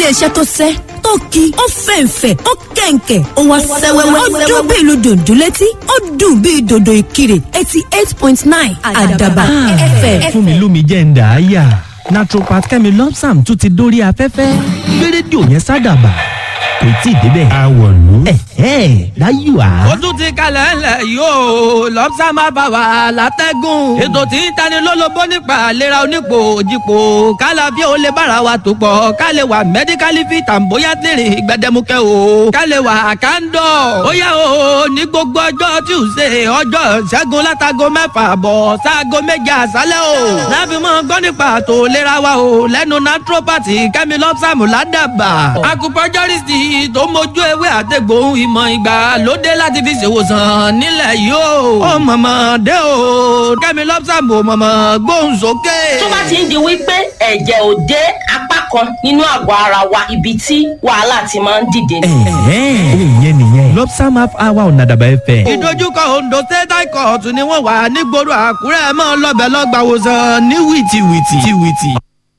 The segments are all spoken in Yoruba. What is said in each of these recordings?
iléeṣẹ́ tó sẹ́ tó ki ó fẹ̀ǹfẹ̀ ó kẹ̀ǹkẹ̀ ó wá sẹ́wẹ́wẹ́ ó dún bí ìlú dòdò létí ó dùn bí dòdò ìkirè eighty eight point nine àdàbà fm. fún mi lómi jẹ́ ń dà á yà naturopath kẹ́mi lọ́psàm tún ti dórí afẹ́fẹ́ gbé rédíò yẹn sádàbà kò tí ì débẹ̀. àwọ̀lú. ẹ̀hẹ́ láyò á. ó tún ti kalẹ̀ ńlẹ̀ yóò lọ́pṣà máa bá wa látẹ́gùn. ètò tí ń tani lólobó nípa àlera onípò òjìpò kálàfíà ó lè bára wa tó pọ̀ ká lè wà mẹ́díkálì fi tàǹbóyá tèrè gbẹdẹmukẹ́ o ká lè wà kándọ̀. ó yá o ní gbogbo ọjọ́ tuesday ọjọ́ ṣẹ́gun látago mẹ́fà bọ̀ sáago méje àṣálẹ́ o. láfi mọ́ gbọ́ nípa àtò ìlera wa o lẹ́nu naturopathy kẹ́mi lọ́pṣàmù ládàbà. acupuncturist tó mójú ewé àtẹ̀gbòhun ìmọ̀ ìgbàlódé láti fi ṣèwòsàn nílẹ̀ yìí o. ó mọ̀mọ́ dé o kẹ́mi lọ́pṣàmù mọ̀mọ́ gbóhùn sókè. tó bá ti ń di wípé ẹ̀jẹ̀ ò dé apá kan nínú àgọ́ ara wa ibi tí wàhálà ti máa ń dìde ni. ẹ̀hẹ́ òun yẹn nìyẹn lọ́psàm half hour ọ̀nà àdàbà ẹ̀fẹ̀. ìdojúkọ ondo state high court ni wọ́n wà nígboro àkúrẹ́ mọ́ lọ́bẹ̀ lọ́gbàwòsàn ní wìtìwìtì. wìtì.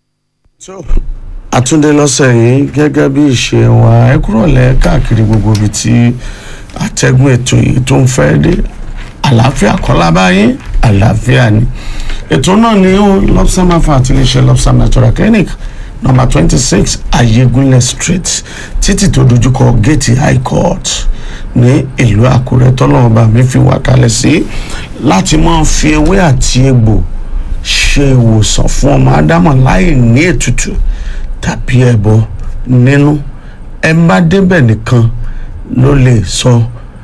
so àtúndé lọ́sẹ̀ yìí gẹ́gẹ́ bí ìṣe wa ẹ kúrò lẹ́ káàkiri gbogbo ibi tí àtẹ̀gùn ètò yìí tó ń fẹ́ dé àlàáfíà kọ́lá báyìí àlàáfíà ni ètò náà ni ó lobsam afa àti iléeṣẹ́ lobsam natural clinic number twenty six ayégunlẹ̀ street títì tó dojúkọ gate high court ní ìlú àkúrẹ́ tọ́lọ́mọba mi fi wà kalẹ̀ sí láti máa fi ewé àti egbò ṣe ìwòsàn fún ọmọ ádámọ̀ láì ní ètùtù tàbí ẹbọ nínú ẹ bá débẹ̀ nìkan ló lè sọ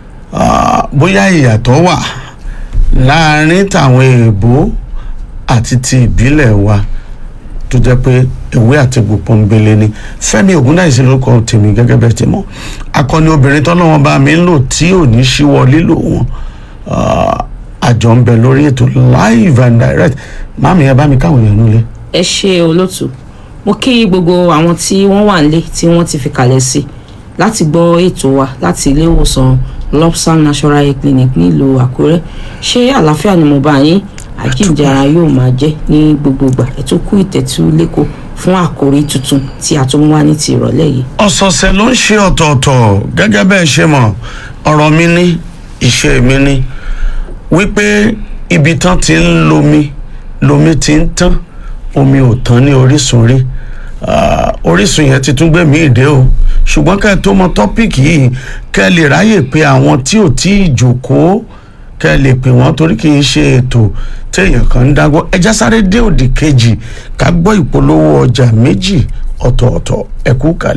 ah, bóyá ìyàtọ̀ wà láàrin tàwọn èèbó àti ti ìbílẹ̀ wa tó jẹ́ pé ewé àti egbò pọ́nbélé ni fẹ́mi ògúndáìsí lórúkọ tèmi gẹ́gẹ́ bẹ́ẹ̀ ti mọ̀ akọni obìnrin tọ́lọ́wọ́n bá mi ń lò tí ò ní ṣíwọ́ lílò wọn ah, àjọ ń bẹ lórí ètò live and direct máàmì ẹ bá mi káwọn èèyàn nílé. ẹ ṣe olóòtú mo kí gbogbo àwọn tí wọ́n wà nílé tí wọ́n ti fi kalẹ̀ sí láti gbọ́ ètò wa láti ilé ìwòsàn lobsam natural health clinic nílùú àkúrẹ́ ṣé àlàáfíà ni mo bá yín àjíǹjara yóò máa jẹ́ ní gbogbo ìgbà ẹ tún kú ìtẹ̀tú lẹ́kọ̀ọ́ fún àkòrí tuntun tí a tún wá ní ti ìrọ̀lẹ́ yìí. ọ̀sọ̀ọ̀sẹ̀ ló ń ṣe ọ̀tọ̀ọ̀tọ̀ gẹ́gẹ́ bẹ́ẹ̀ ṣe mọ̀ ọ̀rọ̀ mi ní ìṣe mi ní wípé ibi tán ti ń lomi lomi ti ń tán omi ò tán ní orísun rí Ah, orísun yẹn ti tún gbé mi ìdè o ṣùgbọ́n kẹ́ ẹ tó mọ tọ́pìkì yìí kẹ́ ẹ lè ráyè pé àwọn tí ò tí ì jòkóó kẹ́ ẹ lè pè wọ́n torí kì í ṣe ètò téèyàn kan ń dágbọ́ ẹja sáré dé òdì kejì ká gbọ́ ìpolówó ọjà méjì ọ̀tọ̀ọ̀tọ̀ ẹ̀kú kalẹ̀.